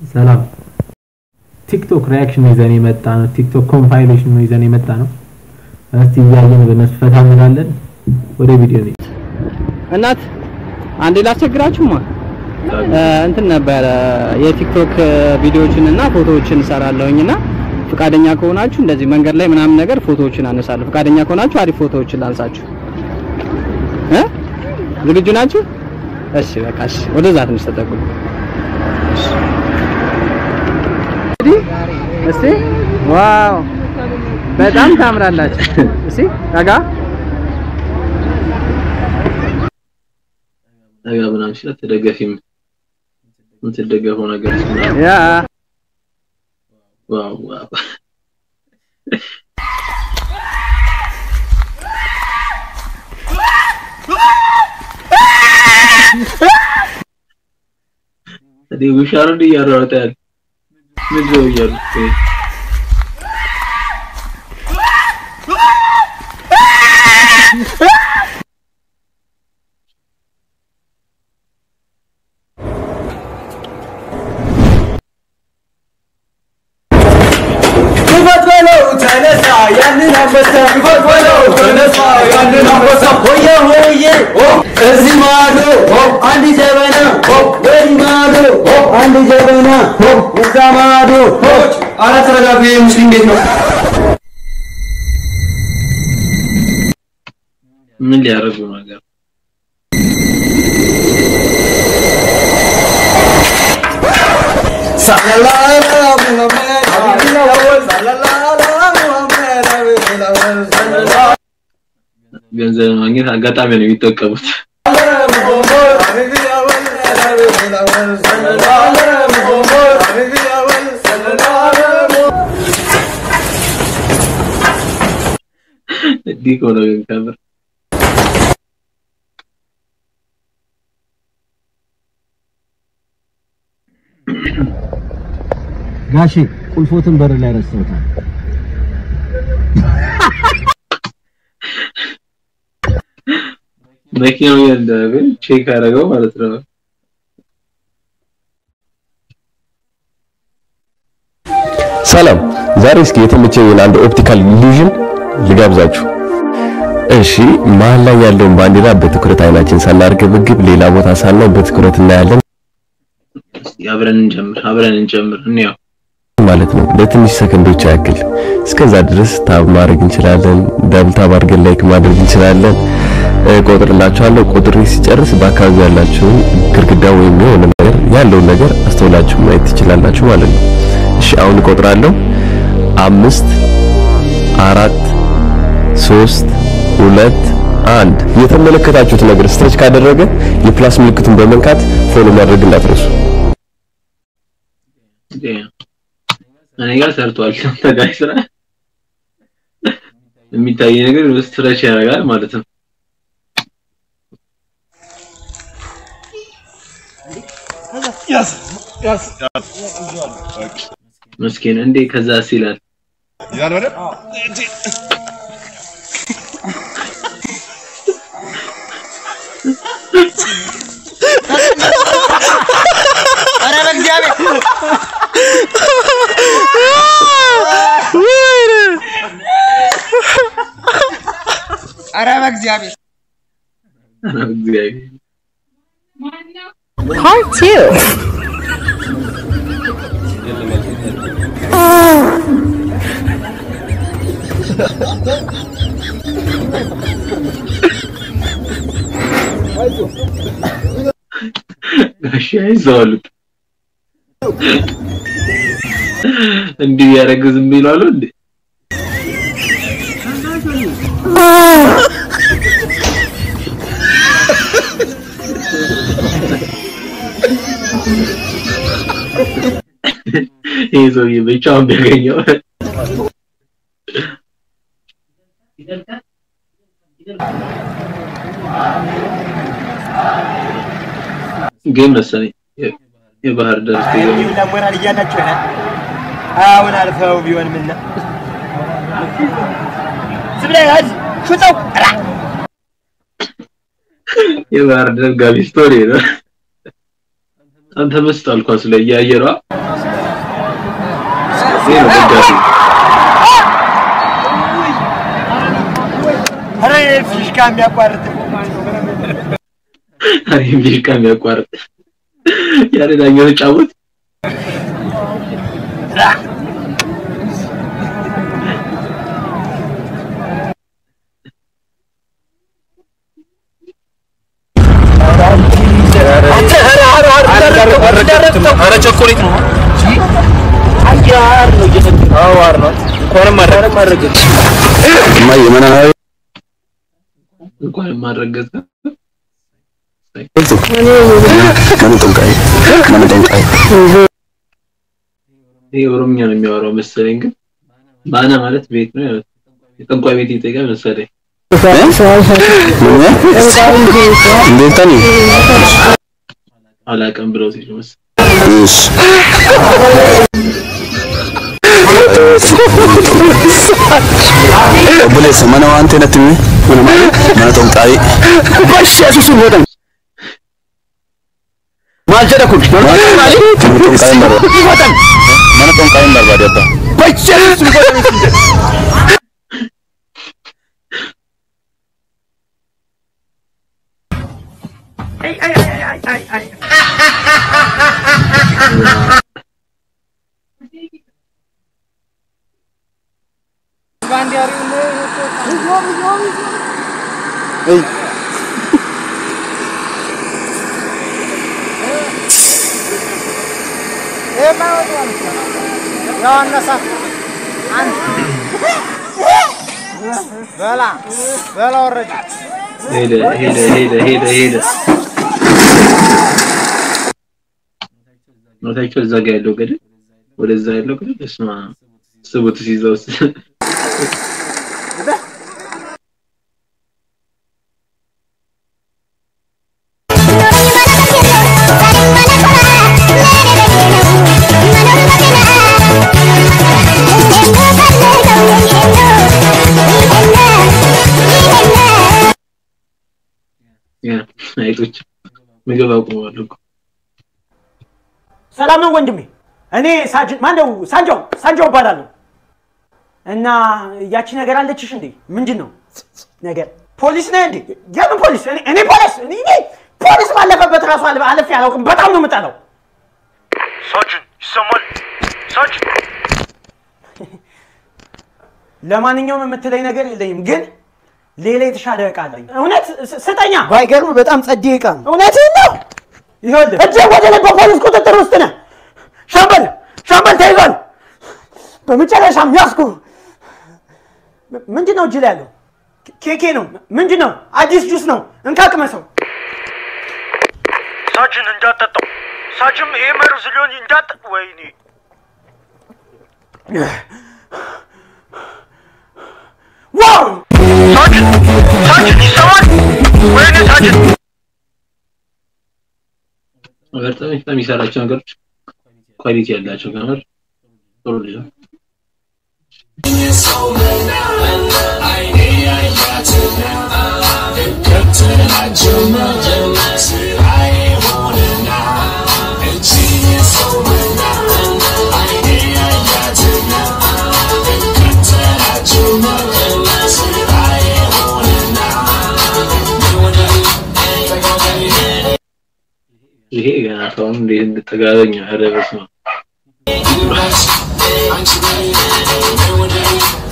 ሰላም። ቲክቶክ ሪያክሽን ይዘን የመጣ ነው። ቲክቶክ ኮምፓይሌሽን ነው ይዘን የመጣ ነው። እስቲ እያየን በነሱ ፈታ እንላለን። ወደ ቪዲዮ ነው። እናት አንዴ ላስቸግራችሁማ እንትን ነበረ የቲክቶክ ቪዲዮዎችን እና ፎቶዎችን እሰራለሁኝና ፍቃደኛ ከሆናችሁ እንደዚህ መንገድ ላይ ምናምን ነገር ፎቶዎችን አነሳለሁ። ፍቃደኛ ከሆናችሁ አሪፍ ፎቶዎችን ላንሳችሁ እ ዝግጁ ናችሁ? እሺ በቃ እሺ፣ ወደዛ ትንሽ ተጠጉ። እስቲ ዋው በጣም ታምራላችሁ። እስቲ ረጋ ነገ ምናምን ሲል ተደገፊም የምትደገፈው ነገር ያ ዋው ዋው እዲ ውሻ ነው እንዲህ እያሯሯጠ ያለ ምንድን ነው እያሉ ክፈት በለው ተነሳ ያንን አንበሳ ክፈት በለው ተነሳ ያንን አንበሳ ሆየ ሆየ እዚህ ማዶ አንድ ጀበና ወዲህ ማዶ አንድ ጀበና እዛ ማዶ ኧረ ተረጋጉ ይሄ ሙስሊም ቤት ነው ምን ሊያደርጉ ነገር ሰለላሁ ዐለይሂ ሙሐመድ ሰለላሁ ዐለይሂ ሙሐመድ ገንዘብ ማግኘት አጋጣሚ ነው የሚጠቀሙት። እንዲህ ከሆነ ግን ከምር ጋሼ ቁልፎትን በር ላይ ረስተውታል። መኪናው እንዳለ ቼክ አደረገው ማለት ነው። ሰላም፣ ዛሬ እስኪ የተመቸኝን አንድ ኦፕቲካል ኢሉዥን ልጋብዛችሁ። እሺ፣ መሀል ላይ ያለውን ባንዲራ በትኩረት አይናችን ሳናርገበግብ ሌላ ቦታ ሳናው በትኩረት እናያለን እስኪ አብረን እንጀምር፣ አብረን እንጀምር እንያው። ማለት ነው። ለትንሽ ሰከንዶች ያክል እስከዛ ድረስ ታብ ማድረግ እንችላለን። ደብል ታብ አድርገን ላይክ ማድረግ እንችላለን። ቆጥርላችኋለሁ። ቁጥሬ ሲጨርስ በአካባቢው ያላችሁን ግድግዳ ወይም የሆነ ነገር ያለውን ነገር አስተውላችሁ ማየት ትችላላችሁ ማለት ነው። እሺ አሁን እቆጥራለሁ። አምስት አራት ሶስት ሁለት አንድ የተመለከታችሁት ነገር ስትሬች ካደረገ የፕላስ ምልክቱን በመንካት ፎሎ ማድረግ እንዳትረሱ። እኔ ጋር ሰርቷል። አንተ ጋር ስራ የሚታይ ነገር ስትረች ያደርጋል ማለት ነው። መስኪን እንዴ ከዛስ ይላል ኧረ በእግዚአብሔር ኧረ በእግዚአብሔር እግዚአብሔር Part two. ጋሽ አይዞህ አሉት። እንዲህ ያደረገ ዝም ይላሉ እንዴ? ይሄ ሰውዬ ብቻውን ቢያገኘው ግን መሰለኝ የ- የባህር ዳር ስቴዲየም ለሞራል እያላችሁ ይሆናል አሁን አልፈው ቢሆን ምን ነው ዝም ብለህ ያዝ ሹጠው ራ የባህር ዳር ጋቢ ስቶሪ ነው። አንተ መስጣል ኳስ ላይ እያየሯ ይሄ ነው ደጋፊ ኧረ ፊሽካ የሚያቋርጥ አይ ፊሽካ የሚያቋርጥ ያለ ዳኛው ተጫወት ኧረ ቸኮሌት ነው አያር ነው እየሰጠ አዋር ነው እንኳንም ማድረግ እማዬ መናዊ እንኳን ማረገዘ ምን ጠንቃይ ምን ጠንቃይ ይሄ ኦሮምኛ ነው የሚያወራው መሰለኝ ግን ባና ማለት ቤት ነው ያው የጠንቋይ ቤት ይጠይቃል መሰለኝ እንዴት ታኒ አላውቅም ብለው ሲሉ መሰለኝ እሺ ቡሌስ መነ ዋንቴ ነትሚ ምን ማለት መነ ጠንቃይ ባሽ ያሱሱ ወደም ማልጀደ ኩን መነ ጠንቃይ መረ መነ ጠንቃይ መረ ባዲያባ በኢየሱስ ሄደ ሄደ ሄደ ሄደ ሄደ ኖታቸው እዛ ጋር ያለው ገደል ወደዛ ያለው ገደል እስማ ስቡት ሲይዘው ያ አይጦች ምግብ አቁመዋል እኮ ሰላም ነው ወንድሜ። እኔ ሳጅን ማነው ሳንጃው ሳንጃው እባላለሁ። እና ያቺ ነገር አለችሽ እንዴ? ምንድን ነው ነገር? ፖሊስ ነህ እንዴ? የምን ፖሊስ? እኔ እኔ ፖሊስ እኔ እኔ ፖሊስ ባለፈበት ራሱ አለ አለፌ አላውቅም። በጣም ነው የምጠላው። ሳጅን ይሰማል? ሳጅን ለማንኛውም የምትለኝ ነገር የለኝም፣ ግን ሌላ የተሻለ እቃ አለኝ። እውነት ስ- ስጠኛ። ባይገርም በጣም ጸዴ እቃ ነው። እውነትህን ነው። ይኸውልህ እጅግ ወደ ላይ በፖሊስ ቁጥጥር ውስጥ ነህ። ሻምበል ሻምበል ተይዟል። በመጨረሻም ያዝኩ። ም- ምንድን ነው እጅ ላይ ያለው? ኬ- ኬኬ ነው። ምንድን ነው? አዲስ ጁስ ነው። እንካ ቅመሰው። ሳጅን እንዳጠጣው ሳጅም ይሄ መርዝ ሊሆን እንዳጠ ወይኔ ዋው ሳጅን ሳጅን ይሰማል? ወይኔ ሳጅን በጣም በጣም የሚሰራቸው ነገሮች ኳሊቲ ያላቸው ከምር ጥሩ ልጅ ነው። ይሄ ገና ሰውን እንዴት እንድጠጋበኝ ኧረ በስመ አብ